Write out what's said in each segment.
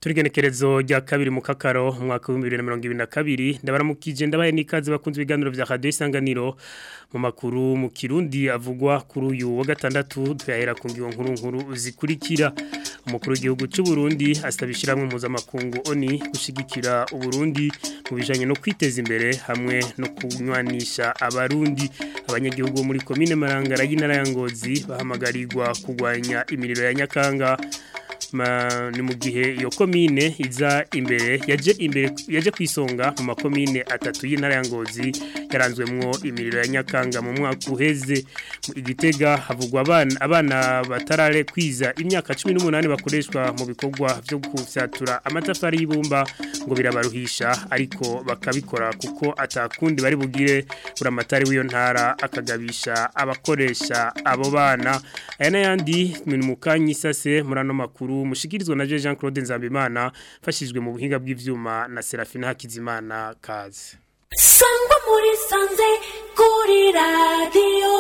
Turigenekerezo rya kabiri mu kakaro umwaka wa 2022 ndabaramukije ndabaye nikaze bakunze ibiganiro vya Radio Isanganiro mu makuru mu Kirundi avugwa kuri uyu wa gatandatu tuyahera ku ngiyo nkuru nkuru zikurikira umukuru w'igihugu cy'u Burundi astabishiramwe mpuzamakungu ONI gushigikira uburundi mu bijanye no kwiteza imbere hamwe no kunywanisha abarundi abanyagihugu muri komine Marangara y'intara ya Ngozi bahamagarirwa kugwanya imiriro ya Nyakanga Ma, ni mu gihe iyo komine iza imbere yaje imbere yaje kwisonga mu makomine atatu y'intara ya Ngozi yaranzwemwo imiriro ya Nyakanga mu mwaka uheze igitega havugwa abana abana batarare kwiza imyaka 18 bakoreshwa mu bikorwa byo gufyatura amatafari y'ibumba ngo birabaruhisha ariko bakabikora kuko atakundi bari bugire buramatari w'iyo ntara akagabisha abakoresha abo bana aya n'ayandi ni mu kanyisase murano makuru mushikirizwa na Jean Claude Nzambimana fashijwe mu buhinga bw'ivyuma na Serafina Hakizimana kaze Sangwa muri sanze kuri radio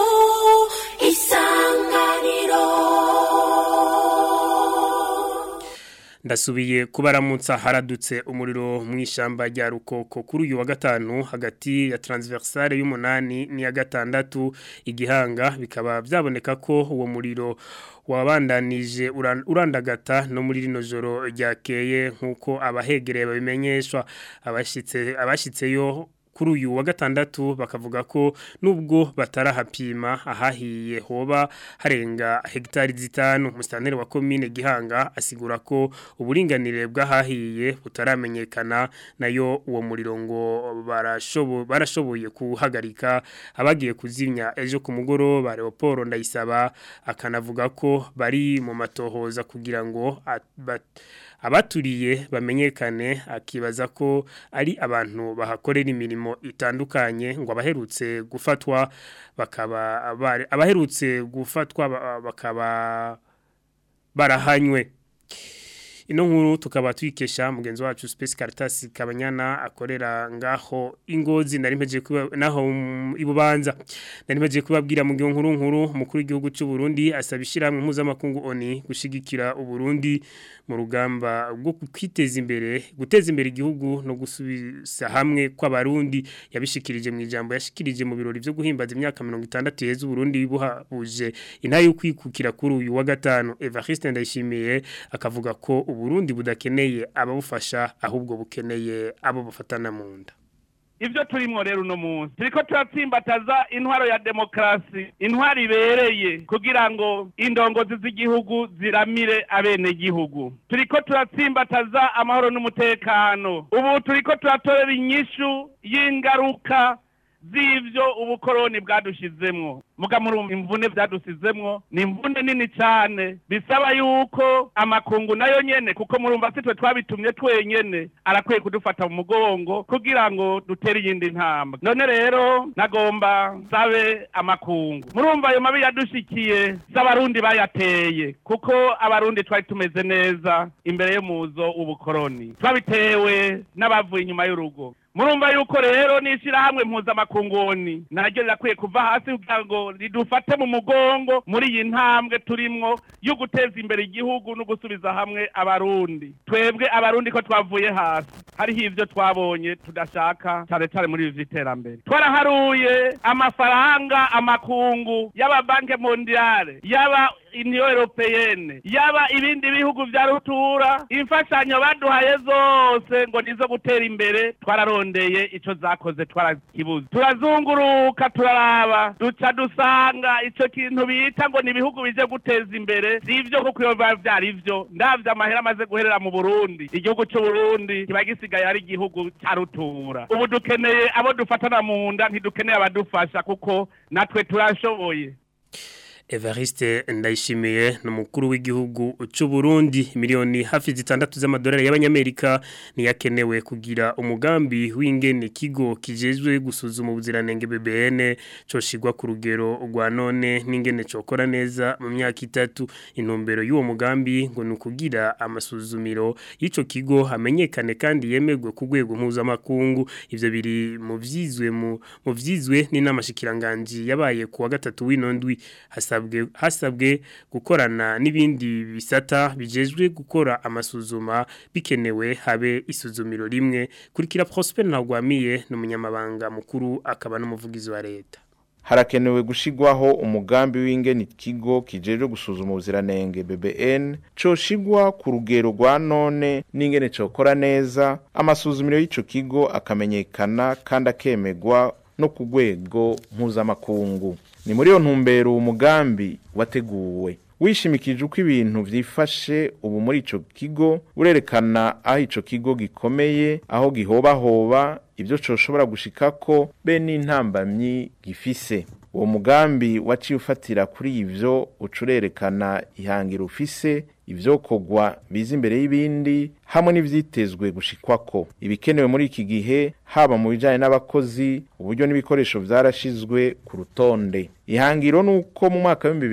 isanganiro ndasubiye kubaramutsa haradutse umuriro mu ishamba rya rukoko kuri uyu wa gatanu hagati ya transversale y'umunani n'iya gatandatu igihanga bikaba byaboneka ko uwo muriro wabandanije urandagata no muri rino joro ryakeye nk'uko abahegereye babimenyeshwa abashyitse abashyitseyo kuri uyu wa gatandatu bakavuga ko nubwo batarahapima ahahiye hoba harenga hegitari zitanu musitanteri wa komine gihanga asigura ko uburinganire bw'ahahiye butaramenyekana nayo uwo muriro ngo barashoboye kuhagarika abagiye kuzimya ejo ku mugoroba Leopold ndayisaba akanavuga ko bari mu matohoza kugira ngo abaturiye bamenyekane akibaza ko ari abantu bahakorera imirimo itandukanye ngo abaherutse gufatwa bakaba abaherutse gufatwa bakaba barahanywe ino nkuru tukaba twikesha mugenzi wacu Space Caritas Kabanyana akorera ngaho ingozi nari mpeje naho ibubanza nari mpeje kubabwira mu nkuru nkuru mukuru w'igihugu cy'u Burundi asabishira mu mpuzamakungu ONI gushigikira u Burundi mu rugamba rwo kwiteza imbere guteza imbere igihugu no gusubiza hamwe kw'abarundi yabishikirije mu ijambo yashikirije mu birori byo guhimbaza imyaka 60 yeze Burundi buhabuje intayo yo kwikukira kuri uyu wa gatanu Evariste Ndayishimiye akavuga ko uburundi budakeneye ababufasha ahubwo bukeneye abo bufatana mu nda ibyo turimo rero uno munsi turiko turatsimbataza intwaro ya demokarasi intwaro ibereye kugira ngo indongozi z'igihugu ziramire abenegihugu turiko turatsimbataza amahoro n'umutekano ubu turiko turatorera inyishu y'ingaruka z'ivyo ubukoroni bwadushizemwo muga muri imvune byadusizemwo ni imvune nini cyane bisaba yuko amakungu nayo nyene kuko murumva sitwe twabitumye twenyene arakwiye kudufata mu mugongo kugira ngo dutere iyindi ntambwe none rero nagomba sabe amakungu murumva ayo mabi yadushikiye z'abarundi bayateye kuko abarundi twari tumeze neza imbere y'umuzo w'ubukoroni twabitewe n'abavuye inyuma y'urugo murumva yuko rero n'ishyirahamwe mpuzamakunguni naryo rirakwiye kuva hasi kugira ngo ridufate mu mugongo muri iyi ntambwe turimwo yo guteza imbere igihugu no gusubiza hamwe abarundi twebwe abarundi ko twavuye hasi hariho ibyo twabonye tudashaka cyane cyane muri ibi by'iterambere twaraharuye amafaranga amakungu y'ababanke mondiale y'aba uniyo europeyene yaba ibindi bihugu vya rutura imfashanyo baduhaye zose ngo nizo gutera imbere twararondeye ico zakoze twarakibuze turazunguruka turaraba duca dusanga ico kintu bita ngo ni ibihugu bije guteza imbere sivyo kuko iyo biba vyari vyo ndavye amahera amaze guherera mu burundi igihugu c'uburundi kiba gisigaye ari igihugu ca rutura ubu dukeneye abo dufatana mu nda ntidukeneye abadufasha kuko natwe turashoboye Evariste ndayishimiye n'umukuru w'igihugu cy'u Burundi miliyoni hafi zitandatu z'amadolari y'abanyamerika niyakenewe kugira umugambi w'ingene kigo kijejwe gusuzuma ubuziranenge BBN coshigwa ku rugero rwa none n'ingene cokora neza mu myaka itatu intumbero y'uwo mugambi ngo nukugira amasuzumiro y'ico kigo hamenyekane kandi yemegwe ku rwego mpuzamakungu ivyo biri mu vyizwe mu vyizwe n'inamashikiranganji yabaye ku wa gatatu w'inondwi hasaba hasabwe hasabwe gukorana n'ibindi bisata bijejwe gukora amasuzuma bikenewe habe isuzumiro rimwe kurikira Prosper Ntagwamiye n'umunyamabanga mukuru akaba n'umuvugizi wa leta harakenewe gushigwaho umugambi w'ingene ikigo kijeje gusuzuma ubuziranenge BBN coshigwa ku rugero rwa none n'ingene cokora neza amasuzumiro y'ico kigo akamenyekana kandi akemegwa no ku rwego mpuzamakungu ni muri iyo ntumbero umugambi wateguwe wishimikije uko ibintu vyifashe ubu muri ico kigo urerekana aho ico kigo gikomeye aho gihobahoba ibyo coshobora gushikako be n'intambamyi gifise uwo mugambi waciye ufatira kuri ivyo ucurerekana ihangira ufise ivyokorwa biza imbere y'ibindi hamwe n'ivyitezwe gushikwako ibikenewe muri iki gihe haba mu bijanye n'abakozi uburyo n'ibikoresho vyarashizwe ku rutonde ihangiro nuko mu mwaka wa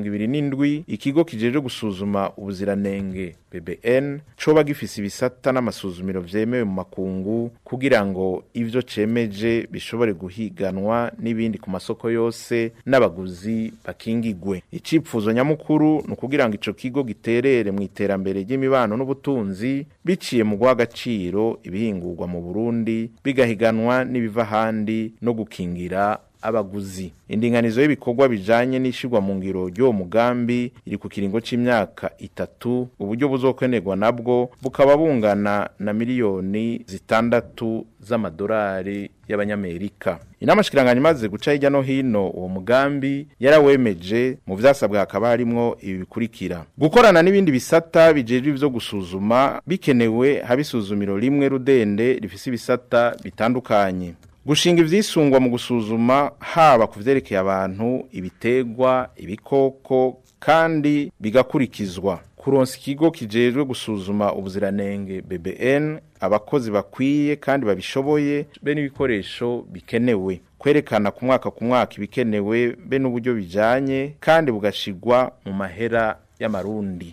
2027 ikigo kijeje gusuzuma ubuziranenge BBN coba gifise ibisata n'amasuzumiro vyemewe mu makungu kugira ngo ivyo cemeje bishobore guhiganwa n'ibindi ku masoko yose n'abaguzi bakingigwe icipfuzo nyamukuru ni ukugira ngo ico kigo giterere mu iterambere ry'imibano n'ubutunzi biciye mu guha agaciro ibihingurwa mu Burundi bigahiganwa n'ibiva ahandi no gukingira abaguzi indinganizo y'ibikorwa bijanye n'ishirwa mu ngiro ry'uwo mugambi iri ku kiringo c'imyaka itatu uburyo buzokwenerwa nabwo bukaba bungana na miliyoni zitandatu z'amadolari y'abanyamerika inama shikiranganya imaze guca hirya no hino uwo mugambi yarawemeje mu vyasabwa hakaba harimwo ibi bikurikira gukorana n'ibindi bisata bijejwe ivyo gusuzuma bikenewe habisuzumiro rimwe rudende rifise ibisata bitandukanye gushinga ivyisungwa mu gusuzuma haba ku vyerekeye abantu ibitegwa ibikoko kandi bigakurikizwa kuronsa ikigo kijejwe gusuzuma ubuziranenge BBN abakozi bakwiye kandi babishoboye be n'ibikoresho bikenewe kwerekana ku mwaka ku mwaka ibikenewe be n'uburyo bijanye kandi bugashigwa mu mahera y'amarundi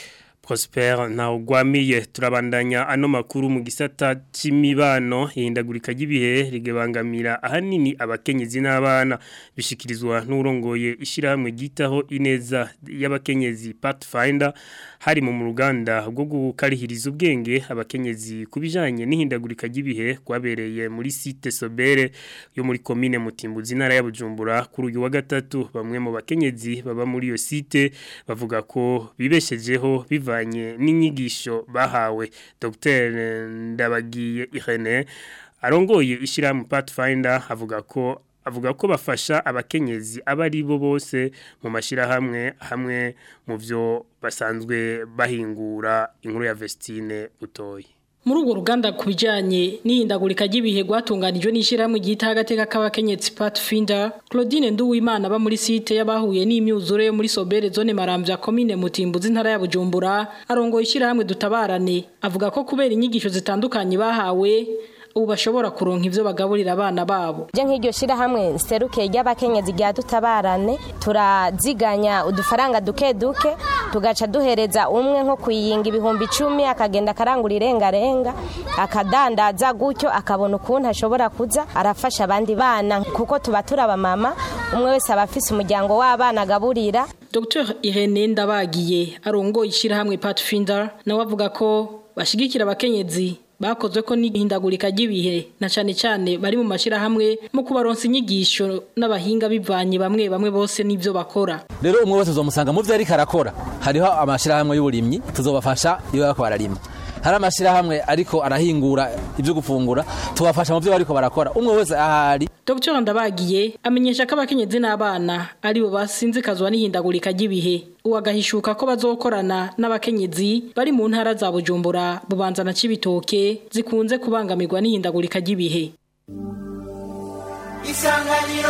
Prosper na ugwamiye turabandanya ano makuru mu gisata c'imibano ihindagurika ry'ibihe rigebangamira ahanini abakenyezi n'abana bishikirizwa n'urongoye ishirahamwe gitaho ineza y'abakenyezi Pathfinder hari mu ruganda rwo gukarihiriza ubwenge abakenyezi kubijanye n'ihindagurika ry'ibihe kwabereye muri site Sobere yo muri commune Mutimbuzi ntara ya Bujumbura kuri uyu wa gatatu bamwe mu bakenyezi baba muri iyo site bavuga ko bibeshejeho biva bivanye n'inyigisho bahawe Dr Ndabagiye Irene arongoye ishiramu Pathfinder avuga ko avuga ko bafasha abakenyezi abari bo bose mu mashirahamwe hamwe mu byo basanzwe bahingura inkuru ya Vestine utoye muri urwo ruganda ku bijyanye n'ihindagurika ry'ibihe rwatunganijwe n'ishyirahamwe ryita agateka k'abakenyetsi Pathfinder Claudine Nduwimana aba muri site y'abahuye n'imyuzure yo muri Sobere zone Marambya komine Mutimbuzi ntara ya Bujumbura arongoye ishyirahamwe dutabarane avuga ko kubera inyigisho zitandukanye bahawe ubu bashobora kuronka ivyo bagaburira abana babo je nk'iryo shirahamwe nseruke ry'abakenyezi rya dutabarane turaziganya udufaranga duke duke tugaca duhereza umwe nko kuyinga ibihumbi icumi akagenda akarangura irengarenga akadandaza gutyo akabona ukuntu ashobora kuza arafasha abandi bana kuko tuba turaba mama umwe wese aba afise umuryango w'abana agaburira Dr Irene Ndabagiye arongoye ishirahamwe Pathfinder nawe avuga ko bashigikira abakenyezi bakozwe ko n'ihindagurika ry'ibihe na cyane cyane bari mu mashirahamwe mu kubaronsa inyigisho n'abahinga bivanye bamwe bamwe bose n'ivyo bakora rero umwe wese uzomusanga mu vyo ariko arakora hariho amashirahamwe y'uburimyi tuzobafasha iyo bariko bararima hari amashirahamwe ariko arahingura ibyo gufungura tubafasha mu byo bariko barakora umwe wese ahari Dr Ndabagiye amenyesha ko abakenyezi n'abana ari bo basinzikazwa n'ihindagurika ry'ibihe uwagahishuka ko bazokorana n'abakenyezi bari mu ntara za Bujumbura bubanza na Cibitoke zikunze kubangamirwa n'ihindagurika ry'ibihe Isanganiro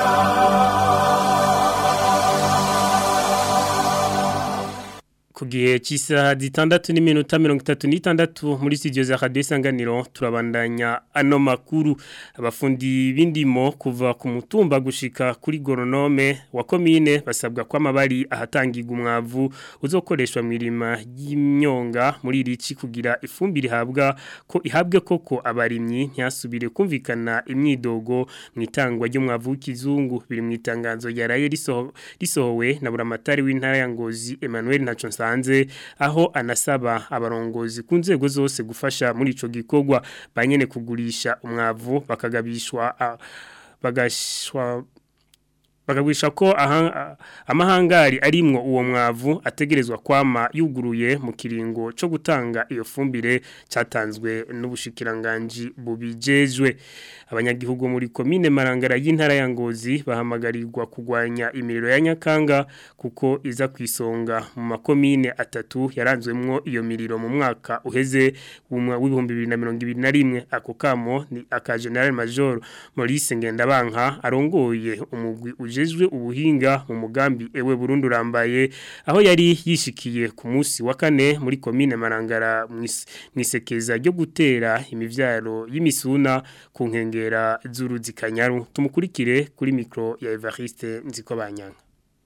ku gihe gihe cy'isaha zitandatu n'iminota mirongo itatu n'itandatu muri studio za radio isanganiro turabandanya ano makuru abafundi b'indimo kuva ku mutumba gushika kuri goronome wa komine basabwa ko amabari ahatangirwa umwavu uzokoreshwa mu irima y'imyonga muri irici kugira ifumbire ihabwa ko ihabwe koko abarimyi ntiyasubire kumvikana imyidogo mu itangwa ry'umwavu w'ikizungu biri mu itangazo yaraye risoho- risohowe na buramatari w'intara ya Ngozi Emmanuel Ntaco Nsanze aho anasaba abarongozi ku nzego zose gufasha muri ico gikorwa banyene kugurisha umwavu bakagabishwa a- bagashwa bakagwisha ko aha- amahangari arimwo uwo mwavu ategerezwa kwama yuguruye mu kiringo cyo gutanga iyo fumbire cyatanzwe n'ubushikiranganji bubijejwe abanyagihugu muri komine marangara y'intara ya ngozi bahamagarirwa kugwanya imiriro ya nyakanga kuko iza kwisonga mu makomine atatu yaranzwemwo iyo miriro mu mwaka uheze w'umwa- w'ibihumbi bibiri na mirongo ibiri na rimwe ako kamo ni aka general major Maurice Ngendabanka arongoye umugwi ujejwe ubuhinga mu mugambi ewe Burundi urambaye aho yari yishikiye ku munsi wa kane muri komine Marangara mwis- mwisekeza ryo gutera imivyaro y'Imisuna ku nkengera z'uruzi Kanyaru tumukurikire kuri micro ya Evariste Nzikobanyanga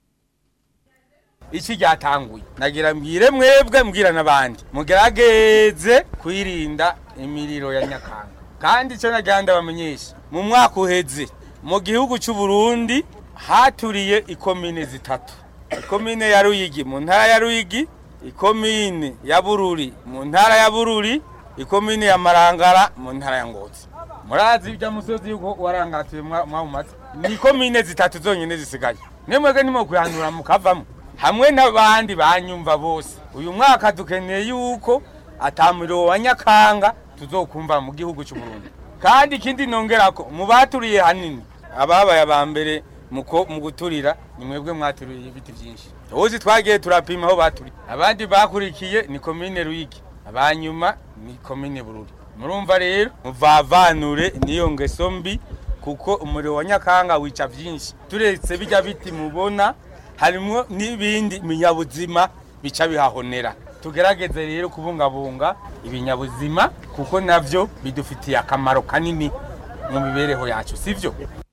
iki ryatanguye nagira mbwire mwebwe mbwira n'abandi mugerageze kwirinda imiriro ya nyakanga kandi icyo nagira ndabamenyesha mu mwaka uheze mu gihugu cy'u Burundi haturiye ikomine zitatu ikomine ya Ruyigi mu ntara ya Ruyigi ikomine ya Bururi mu ntara ya Bururi ikomine ya Marangara mu ntara ya Ngozi murazi ibya musozi yuko warangatuye mwamumaze ni ikomine zitatu zonyine zisigaye nemwege nimo kuyanura mukavamo hamwe n'abandi banyumva bose uyu mwaka dukeneye yuko atamuriro wa nyakanga tuzokumva mu gihugu cy'u Burundi kandi ikindi nongerako mu baturiye hanini ababaye aba mbere mu ko- mu guturira ni mwebwe mwaturiye ibiti byinshi uzi twagiye turapima aho baturiye abandi bakurikiye ni komine Ruyigi abanyuma ni komine Bururi murumva rero muvavanure niyo ngeso mbi kuko umuriro wa nyakanga wica byinshi turetse bijya biti mubona harimo n'ibindi binyabuzima bica bihahonera tugerageze rero kubungabunga ibinyabuzima kuko navyo bidufitiye akamaro kanini mu mibereho yacu sivyo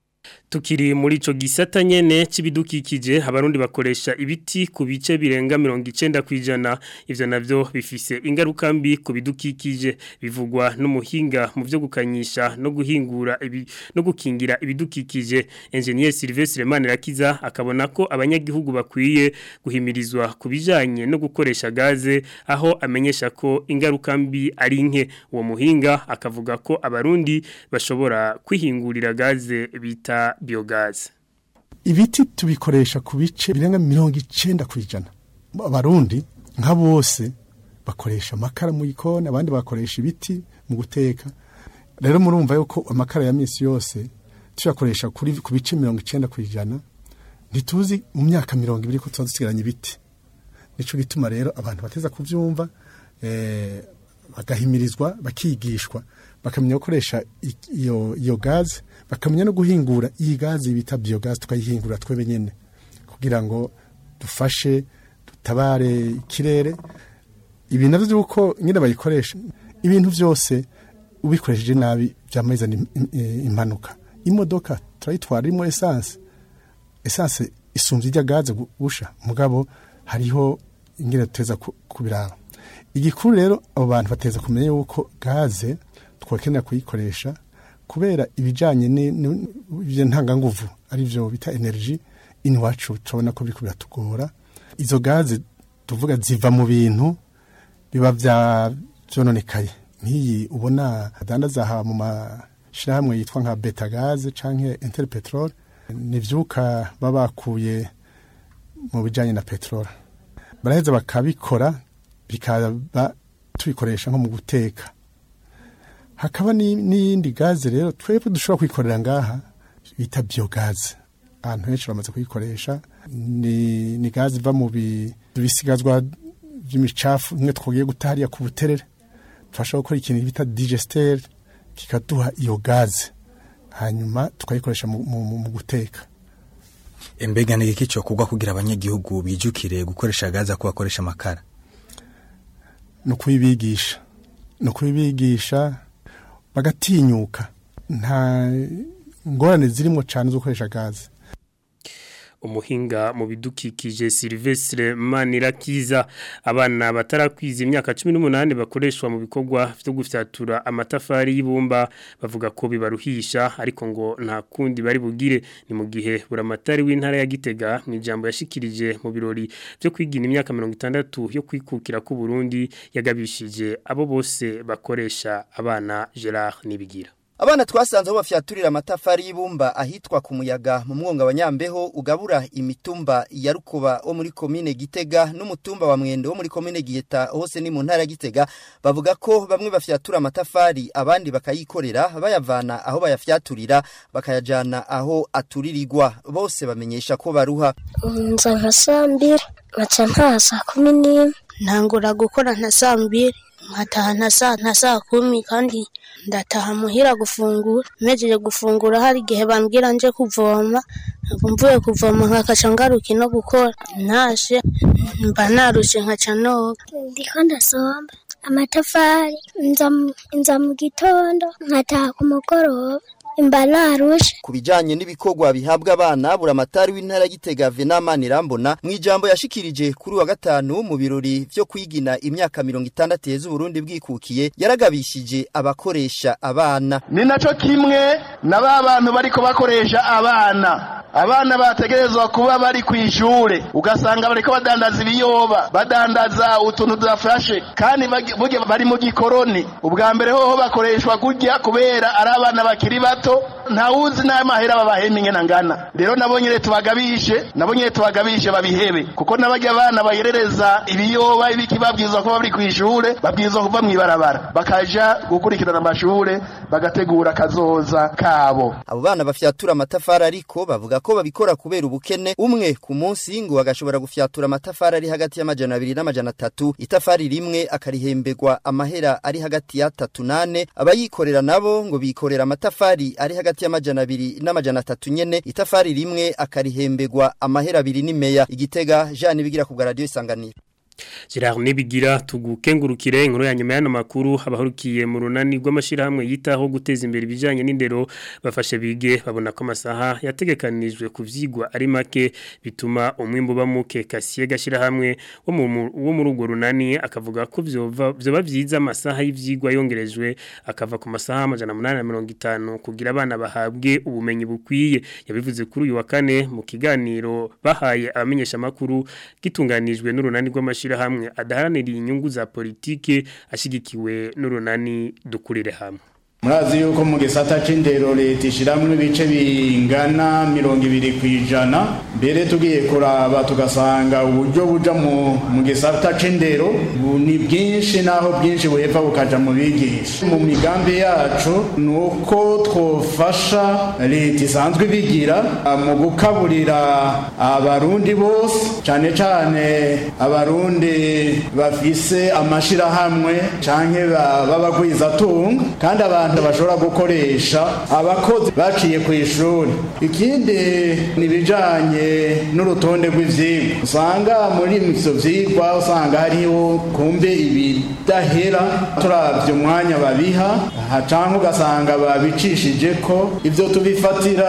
Tukiri muri ico gisata nyene c'ibidukikije abarundi bakoresha ibiti ku bice birenga 90 kwijana ivyo navyo bifise ingaruka mbi ku bidukikije bivugwa n'umuhinga mu byo gukanyisha no guhingura ibi no gukingira ibidukikije engineer Sylvestre Manirakiza akabona ko abanyagihugu bakwiye guhimirizwa kubijanye no gukoresha gaze aho amenyesha ko ingaruka mbi ari nke uwo muhinga akavuga ko abarundi bashobora kwihingurira gaze bita biogaze ibiti tubikoresha ku bice birenga mirongo icenda ku ijana abarundi nka bose bakoresha amakara mu gikoni abandi bakoresha ibiti mu guteka rero murumva yuko amakara ya misi yose tuyakoresha kuri ku bice mirongo icenda ku ijana ntituzi mu myaka mirongo ibiri ko tuba dusigaranye ibiti nico gituma rero abantu bateza kuvyumva eh, bagahimirizwa bakigishwa bakamenya gukoresha i- iyo iyo gaze bakamenya no guhingura iyi gaze bita biogaze tukayihingura twebe nyene kugira ngo dufashe dutabare ikirere ibi navyo byuko nyine bayikoresha ibintu byose ubikoresheje nabi byamazana im- im- impanuka imodoka turayitwara irimo essence essence isumvye ijya gaze gu- gusha mugabo hariho ingene tuteza ku- kubiraba igikuru rero abo bantu bateza kumenya yuko gaze twakenera kuyikoresha kubera ibijanye n'ibyo ntanganguvu ari byo bita energy iwacu turabona ko biriko biratugora izo gaze tuvuga ziva mu bintu biba vya vyononekaye nk'iyi ubona adandaza aha mu mashirahamwe yitwa nka beta gaze canke interpetrol ni ivyuka baba bakuye mu bijanye na petrol baraheza bakabikora bikaba tubikoresha nko mu guteka hakaba ni- n'iyindi gaze rero twebwe dushobora kwikorera ngaha bita biogaze ahantu henshi bamaze kuyikoresha ni, ni gaze iva mu bi- bisigazwa by'imicafu imwe twogiye guta hariya ku buterere tubasha gukora ikintu bita digester kikaduha iyo gaze hanyuma tukayikoresha mu, mu, mu, mu guteka Mbega ni iki cyo kugwa kugira abanyagihugu bijukire gukoresha gaza ko bakoresha amakara ni ukubibigisha ni ukubibigisha bagatinyuka nta ngorane zirimo cyane zo gukoresha gaze umuhinga mu bidukikije Silvestre Manirakiza abana batarakwiza imyaka 18 bakoreshwa mu bikorwa byo gufyatura amatafari y'ibumba bavuga ko bibaruhisha ariko ngo nta kundi bari bugire ni mu gihe buramatari w'intara ya Gitega mu ijambo yashikirije mu birori byo kwigina imyaka 60 yo kwikukira ku Burundi yagabishije abo bose bakoresha abana Gerard Nibigira Abana twasanze aho bafyaturira amatafari y'ibumba ahitwa ku muyaga mu mwonga wa Nyambeho ugabura imitumba ya Rukuba wo muri komine Gitega n'umutumba wa Mwendo wo muri komine Giheta hose ni mu ntara ya Gitega bavuga ko bamwe bafyatura amatafari abandi bakayikorera bayavana aho bayafyaturira bakayajana aho aturirirwa bose bamenyesha ko baruha nza nka saa mbiri nkaca ntaha saa kumi n'imwe ntangura gukora nka saa mbiri nkataha nka saa nka saa kumi kandi ndataha muhira gufungura mpejeje gufungura hari igihe bambwira nje kuvoma mvuye kuvoma nkakaca ngaruka no gukora ntashe mba narushe nkaca noga ndiko ndasomba amatafari nza mu- nza mu gitondo nkataha ku mugoroba imba narushe ku bijanye n'ibikorwa bihabwa abana buramatari w'intara ya Gitega Venamani Rambona mu ijambo yashikirije kuri wa gatanu mu birori vyo kwigina imyaka 60 yeze Burundi bwikukiye yaragabishije abakoresha abana ni nacyo kimwe na ba bantu bariko bakoresha abana abana bategerezwa kuba bari ku ishure ugasanga bariko badandaza ibiyoba badandaza utuntu dufashe kandi bagi- burya bari mu gikoroni ubwa mbere hoho bakoreshwa kurya kubera ari abana bakiri bato ntawuzi n'amahera babahemba ingena ngana rero nabo nyene tubagabishe nabo nyene tubagabishe babihebe kuko n'abarya abana bayerereza ibiyoba ibiki babwirizwa kuba bari ku ishure babwirizwa kuva mw'ibarabara bakaja gukurikirana amashure bagategura akazoza kabo abo bana bafyatura amatafari ariko bavuga ko babikora kubera ubukene umwe ku munsi ngo agashobora gufyatura amatafari ari hagati y'amajana abiri n'amajana atatu itafari rimwe akarihembegwa amahera ari hagati ya tatu nane abayikorera nabo ngo bikorera amatafari ari hagati y'amajana abiri n'amajana atatu nyene itafari rimwe akarihembegwa amahera abiri n'imeya igitega Jean bigira ku bwa radio isanganiro Gerard Nibigira tugukengurukire inkuru ya nyuma y'ano makuru abahurukiye mu runani rw'amashirahamwe yitaho guteza imbere ibijanye n'indero bafashe bige babona ko amasaha yategekanijwe ku vyigwa ari make bituma umwimbo bamuke kasiye gashirahamwe wo mu wo muri urwo runani akavuga ko vyova vyoba vyiza amasaha y'ivyigwa yongerejwe akava ku masaha amajana 850 kugira abana bahabwe ubumenyi bukwiye yabivuze kuri uyu wa kane mu kiganiro bahaye abamenyesha makuru gitunganijwe n'urunani rw'amashirahamwe adaharanira inyungu za politike ashigikiwe n'urunani dukurire hamwe murazi yuko mu gisata c'indero leta ishiramwo ibice bingana mirongo ibiri ku ijana mbere tugiye kuraba tugasanga uburyo buja mu, mu gisata c'indero bu- ni bwinshi naho bwinshi buheva bukaja mu bigisha mu migambi yacu ni uko twofasha leta isanzwe ibigira ah, mu gukaburira abarundi bose cane cane abarundi bafise amashirahamwe canke ba- b'abagwizatunga kandi abantu bashobora gukoresha abakozi baciye ku ishuri ikindi ni ibijanye n'urutonde rw'ivyigwa usanga muri ivyo vyigwa usanga hariho kumbe ibidahera turavye umwanya babiha aha canke ugasanga babicishije ko ivyo tubifatira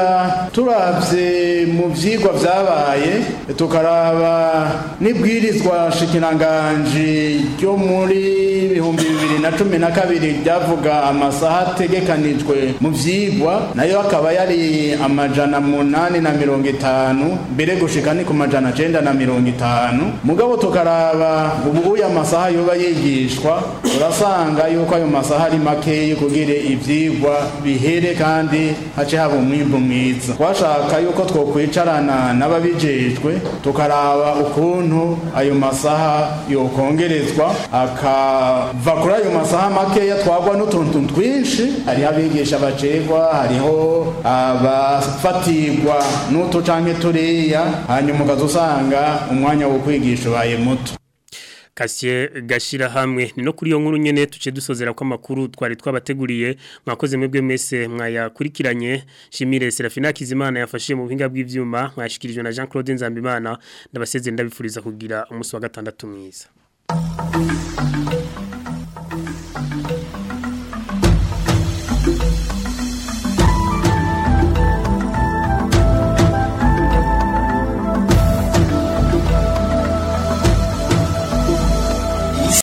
turavye mu vyigwa vyabaye tukaraba n'ibwirizwa shikiranganji ryo muri bihumbi bibiri na cumi na kabiri ryavuga amasaha ategekanijwe mu vyigwa nayo akaba yari amajana munani na mirongo itanu mbere gushika ni ku majana cenda na mirongo itanu mugabo tukaraba ubu uyu amasaha yoba yigishwa urasanga yuko ayo masaha ari makeyi kugira ivyigwa bihere kandi hace haba umwimbu mwiza twashaka yuko twokwicarana n'ababijejwe tukaraba ukuntu ayo masaha yokongerezwa akava kuri ayo masaha makeya twagwa n'utuntu twinshi hariho abigisha bacegwa hariho abafatirwa n'utu canke turiya hanyuma ukazusanga umwanya wo kwigisha ubaye muto Kasye gashira hamwe ni no kuri yo nkuru nyene tuce dusozera ko amakuru twari twabateguriye mwakoze mwebwe mese mwayakurikiranye Shimire Serafina Kizimana yafashije mu buhinga bw'ivyuma mwashikirijwe na Jean Claude Nzambimana ndabaseze ndabifuriza kugira umunsi wa gatandatu mwiza